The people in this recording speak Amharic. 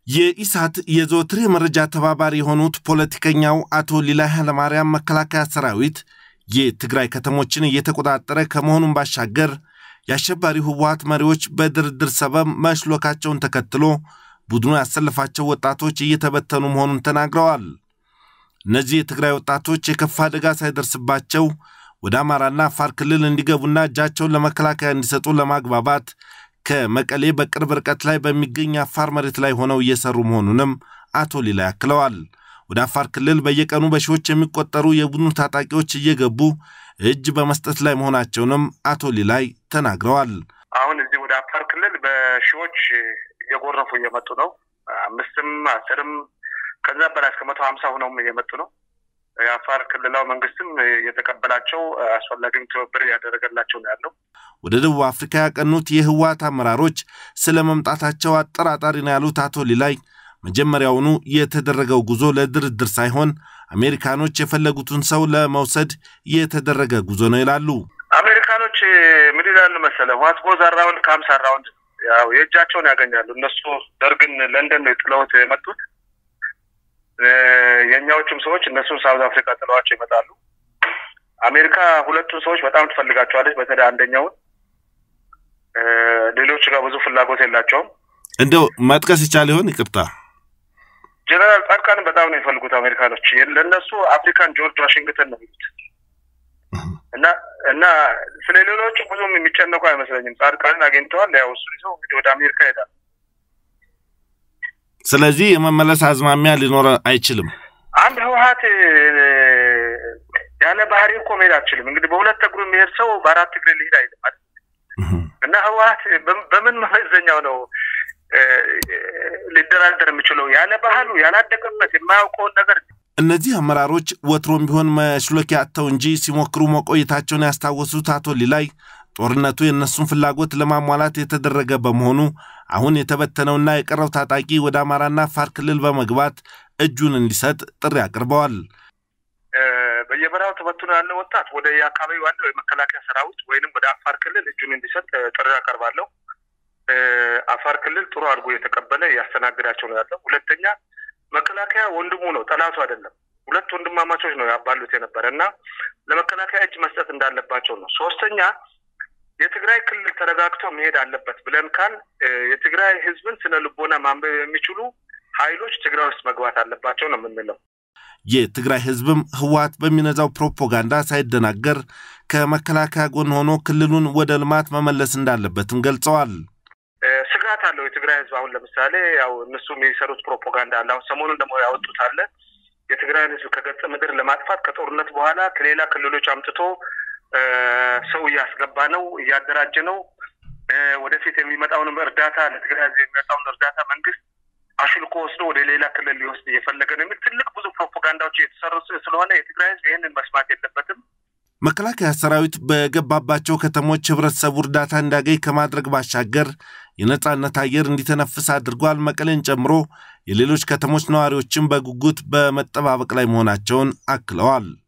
የኢሳት የዘወትር የመረጃ ተባባሪ የሆኑት ፖለቲከኛው አቶ ሊላይ ኃይለማርያም መከላከያ ሰራዊት የትግራይ ከተሞችን እየተቆጣጠረ ከመሆኑን ባሻገር የአሸባሪው ህወሀት መሪዎች በድርድር ሰበብ መሽሎካቸውን ተከትሎ ቡድኑ ያሰለፋቸው ወጣቶች እየተበተኑ መሆኑን ተናግረዋል። እነዚህ የትግራይ ወጣቶች የከፋ አደጋ ሳይደርስባቸው ወደ አማራና አፋር ክልል እንዲገቡና እጃቸውን ለመከላከያ እንዲሰጡ ለማግባባት ከመቀሌ በቅርብ ርቀት ላይ በሚገኝ አፋር መሬት ላይ ሆነው እየሰሩ መሆኑንም አቶ ሊላ ያክለዋል። ወደ አፋር ክልል በየቀኑ በሺዎች የሚቆጠሩ የቡድኑ ታጣቂዎች እየገቡ እጅ በመስጠት ላይ መሆናቸውንም አቶ ሊላይ ተናግረዋል። አሁን እዚህ ወደ አፋር ክልል በሺዎች እየጎረፉ እየመጡ ነው። አምስትም አስርም ከዛ በላይ እስከ መቶ ሀምሳ ሆነውም እየመጡ ነው። የአፋር ክልላዊ መንግስትም የተቀበላቸው አስፈላጊም ትብብር እያደረገላቸው ነው ያለው። ወደ ደቡብ አፍሪካ ያቀኑት የህወሓት አመራሮች ስለ መምጣታቸው አጠራጣሪ ነው ያሉት አቶ ሊላይ መጀመሪያውኑ የተደረገው ጉዞ ለድርድር ሳይሆን አሜሪካኖች የፈለጉትን ሰው ለመውሰድ የተደረገ ጉዞ ነው ይላሉ። አሜሪካኖች ምን ይላሉ መሰለ ዋት ጎዝ አራውንድ ካምስ አራውንድ፣ ያው የእጃቸውን ያገኛሉ። እነሱ ደርግን ለንደን ነው የጥለውት የመጡት። የእኛዎቹም ሰዎች እነሱን ሳውዝ አፍሪካ ጥለዋቸው ይመጣሉ። አሜሪካ ሁለቱን ሰዎች በጣም ትፈልጋቸዋለች። በተለይ አንደኛውን፣ ሌሎቹ ጋር ብዙ ፍላጎት የላቸውም። እንደው መጥቀስ ይቻል ይሆን? ይቅርታ ጀነራል ጻድቃንን በጣም ነው የሚፈልጉት አሜሪካኖች። ለእነሱ አፍሪካን ጆርጅ ዋሽንግተን ነው የሚሉት እና እና ስለ ሌሎቹ ብዙም የሚጨነቁ አይመስለኝም። ጻድቃንን አግኝተዋል። ያው እሱ ይዘው እንግዲህ ወደ አሜሪካ ይሄዳል። ስለዚህ የመመለስ አዝማሚያ ሊኖር አይችልም። አንድ ህወሀት ያለ ባህሪ እኮ መሄድ አትችልም። እንግዲህ በሁለት እግሩ የሚሄድ ሰው በአራት እግር ሊሄድ አይልም አይደል? እና ህወሀት በምን መመዘኛው ነው ሊደራደር የሚችለው? ያለ ባህሉ ያላደገበት የማያውቀውን ነገር እነዚህ አመራሮች ወትሮም ቢሆን መሽሎኪያ አጥተው እንጂ ሲሞክሩ መቆየታቸውን ያስታወሱት አቶ ሊላይ ጦርነቱ የእነሱን ፍላጎት ለማሟላት የተደረገ በመሆኑ አሁን የተበተነውና የቀረው ታጣቂ ወደ አማራና አፋር ክልል በመግባት እጁን እንዲሰጥ ጥሪ አቅርበዋል። በየበረሃው ተበትኖ ያለው ወጣት ወደ የአካባቢው ያለው የመከላከያ ሰራዊት ወይንም ወደ አፋር ክልል እጁን እንዲሰጥ ጥሪ አቀርባለሁ። አፋር ክልል ጥሩ አድርጎ የተቀበለ እያስተናግዳቸው ነው ያለው። ሁለተኛ መከላከያ ወንድሙ ነው፣ ጠላቱ አይደለም። ሁለት ወንድማማቾች ነው ያባሉት የነበረ እና ለመከላከያ እጅ መስጠት እንዳለባቸው ነው። ሶስተኛ የትግራይ ክልል ተረጋግቶ መሄድ አለበት ብለን ካል የትግራይ ህዝብን ስነ ልቦና ማንበብ የሚችሉ ኃይሎች ትግራይ ውስጥ መግባት አለባቸው ነው የምንለው። የትግራይ ህዝብም ህወሓት በሚነዛው ፕሮፓጋንዳ ሳይደናገር ከመከላከያ ጎን ሆኖ ክልሉን ወደ ልማት መመለስ እንዳለበትም ገልጸዋል። ስጋት አለው የትግራይ ህዝብ። አሁን ለምሳሌ ያው እነሱ የሚሰሩት ፕሮፓጋንዳ አለ። አሁን ሰሞኑን ደግሞ ያወጡት አለ የትግራይን ህዝብ ከገጸ ምድር ለማጥፋት ከጦርነት በኋላ ከሌላ ክልሎች አምጥቶ ሰው እያስገባ ነው፣ እያደራጀ ነው። ወደፊት የሚመጣውንም እርዳታ ለትግራይ ህዝብ የሚመጣውን እርዳታ መንግስት አሽልኮ ወስዶ ወደ ሌላ ክልል ሊወስድ እየፈለገ ነው የሚል ትልቅ ብዙ ፕሮፓጋንዳዎች የተሰሩ ስለሆነ የትግራይ ህዝብ ይህንን መስማት የለበትም። መከላከያ ሰራዊት በገባባቸው ከተሞች ህብረተሰቡ እርዳታ እንዲያገኝ ከማድረግ ባሻገር የነጻነት አየር እንዲተነፍስ አድርጓል። መቀሌን ጨምሮ የሌሎች ከተሞች ነዋሪዎችም በጉጉት በመጠባበቅ ላይ መሆናቸውን አክለዋል።